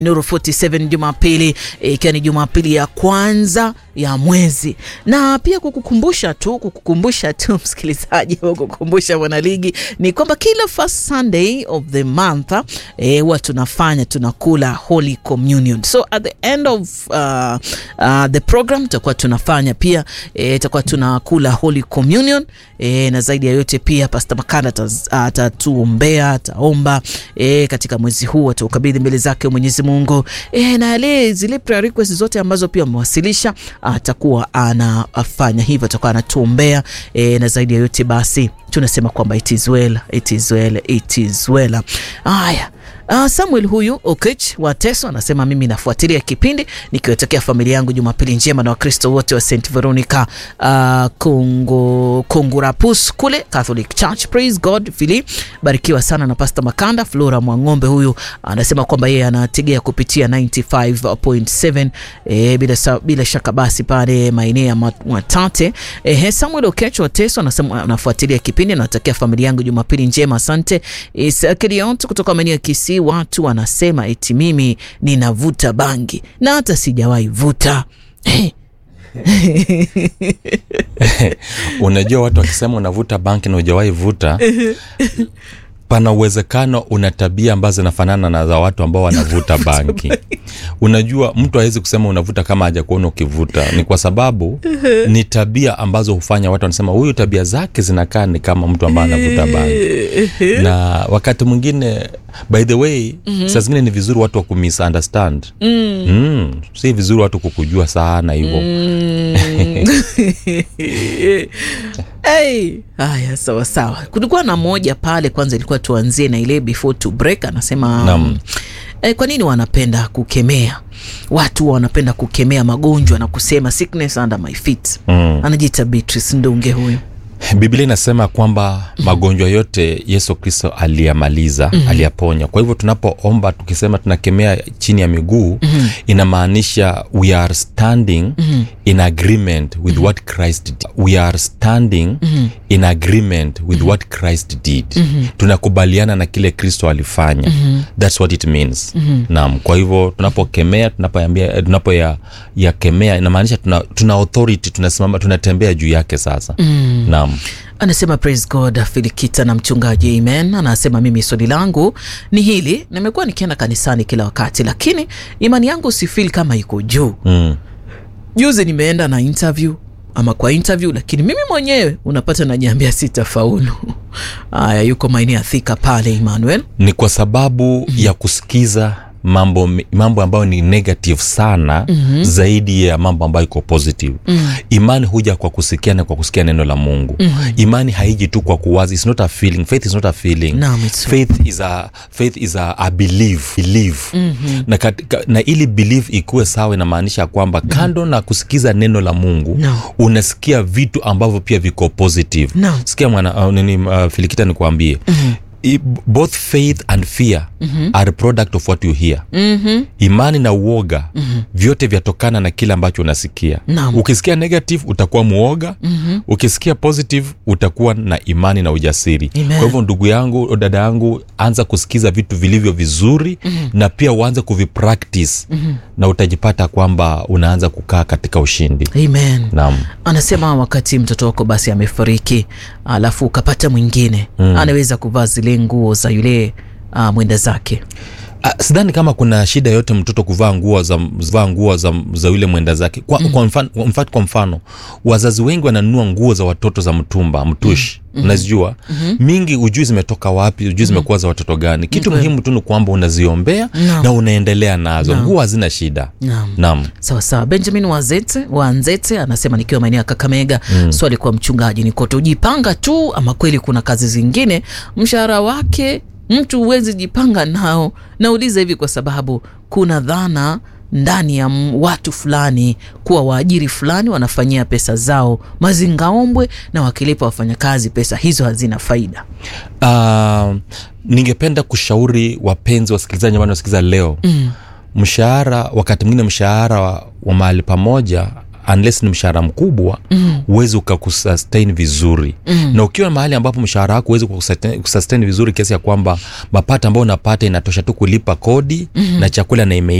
Nuru 47 Jumapili ikiwa ni Jumapili ya kwanza ya mwezi, na pia kukukumbusha tu kukukumbusha tu msikilizaji, kukukumbusha mwanaligi ni kwamba kila first Sunday of the month eh, huwa tunafanya tunakula Holy Communion. So at the end of uh, uh, the program tutakuwa tunafanya pia itakuwa eh, tunakula Holy Communion eh, na zaidi ya yote pia Pastor Makanda atatuombea ataomba eh, katika mwezi huu ataukabidhi mbele zake Mwenyezi Mungu e, na yale zile prayer request zote ambazo pia amewasilisha atakuwa anafanya hivyo, atakuwa anatuombea e, na zaidi ya yote basi tunasema kwamba it is well, it is well, it is well. Haya. Uh, Samuel huyu Okech wa Teso anasema mimi nafuatilia kipindi nikiwatakia familia yangu Jumapili njema na Wakristo wote wa St Veronica uh, Kongo Kongurapus kule Catholic Church. Praise God. Fili barikiwa sana na Pastor Makanda. Flora Mwang'ombe huyu anasema kwamba yeye anategea kupitia 95.7 eh, bila, bila shaka basi pale maeneo ya Mwatate. Eh, Samuel Okech wa Teso anasema anafuatilia kipindi anatakia familia yangu Jumapili njema. Asante. Isakiliont kutoka maeneo ya Kisii watu wanasema eti mimi ninavuta bangi na hata sijawahi vuta. Unajua, watu wakisema unavuta bangi na hujawahi vuta pana uwezekano una tabia ambazo zinafanana na za watu ambao wanavuta bangi. Unajua, mtu hawezi kusema unavuta kama hajakuona ukivuta. Ni kwa sababu ni tabia ambazo hufanya watu wanasema huyu tabia zake zinakaa ni kama mtu ambaye anavuta bangi. Na wakati mwingine, by the way, mm -hmm. saa zingine ni vizuri watu wa kumisunderstand mm. mm, si vizuri watu kukujua sana hivyo mm. Hey, haya sawa sawa. Kulikuwa na moja pale, kwanza ilikuwa tuanzie na ile before to break, anasema um, eh, kwa nini wanapenda kukemea watu wanapenda kukemea magonjwa na kusema sickness under my feet mm. Anajiita Beatrice Ndunge huyu Biblia inasema kwamba mm -hmm. magonjwa yote Yesu Kristo aliyamaliza, mm -hmm. aliyaponya. Kwa hivyo tunapoomba tukisema tunakemea chini ya miguu mm -hmm. inamaanisha we are standing mm -hmm. in agreement with mm -hmm. what Christ did. We are standing mm -hmm. in agreement with mm -hmm. what Christ did. mm -hmm. tunakubaliana na kile Kristo alifanya. mm -hmm. That's what it means. mm -hmm. Naam, kwa hivyo tunapokemea, tunapoambia, tunapo ya, ya kemea inamaanisha tuna, tuna authority, tunasimama, tunatembea juu yake sasa. mm -hmm. Naam. Anasema praise God Filikita na mchungaji amen. Anasema mimi swali langu ni hili, nimekuwa nikienda kanisani kila wakati, lakini imani yangu sifil kama iko juu mm. Juzi nimeenda na interview ama kwa interview, lakini mimi mwenyewe unapata najiambia sitafaulu. Aya, yuko maeneo ya Thika pale Emmanuel. Ni kwa sababu mm -hmm. ya kusikiza mambo mambo ambayo ni negative sana mm -hmm. zaidi ya mambo ambayo iko positive mm -hmm. Imani huja kwa kusikia na kwa kusikia neno la Mungu mm -hmm. Imani haiji tu kwa kuwazi, it's not a feeling. Faith is not a feeling no, faith is a faith is a, a belief belief mm -hmm. na, katika, na ili belief ikuwe sawa inamaanisha kwamba mm -hmm. kando na kusikiza neno la Mungu no. unasikia vitu ambavyo pia viko positive no. Sikia mwana uh, nini uh, Filikita nikuambie mm -hmm both faith and fear mm -hmm. are product of what you hear mm -hmm. Imani na uoga mm -hmm. vyote vyatokana na kile ambacho unasikia no. Ukisikia negative utakuwa muoga mm -hmm. Ukisikia positive utakuwa na imani na ujasiri Amen. Kwa hivyo ndugu yangu, dada yangu, anza kusikiza vitu vilivyo vizuri mm -hmm. na pia uanze kuvipractice mm -hmm. na utajipata kwamba unaanza kukaa katika ushindi Amen. Naam. Anasema wakati mtoto wako basi amefariki, alafu ukapata mwingine mm. anaweza kuvaa zile nguo za yule uh, mwenda zake. Uh, sidhani kama kuna shida yote mtoto kuvaa nguo za vaa nguo za, za yule mwenda zake kwa, mm. kwa, mfano, kwa mfano wazazi wengi wananunua nguo za watoto za mtumba mtushi mm. unazijua mm -hmm. mingi ujui zimetoka wapi ujui zimekuwa za watoto gani kitu Okay. muhimu tu ni kwamba unaziombea No. na unaendelea nazo No. nguo hazina shida Naam. naam Sawa sawa. Benjamin Wazete Wanzete anasema nikiwa maeneo ya Kakamega, mm. swali kwa mchungaji ni kote ujipanga tu ama kweli kuna kazi zingine mshahara wake mtu huwezi jipanga nao? Nauliza hivi kwa sababu kuna dhana ndani ya m- watu fulani kuwa waajiri fulani wanafanyia pesa zao mazingaombwe na wakilipa wafanyakazi pesa hizo hazina faida. uh, ningependa kushauri wapenzi wasikilizaji ambao wanasikiliza leo Mm. mshahara wakati mwingine mshahara wa, wa mahali pamoja unless ni mshahara mkubwa huwezi ukakusustain vizuri mm. na ukiwa mahali ambapo mshahara wako huwezi kusustain kusustain vizuri kiasi ya kwamba mapato ambayo unapata inatosha tu kulipa kodi mm. na chakula na ime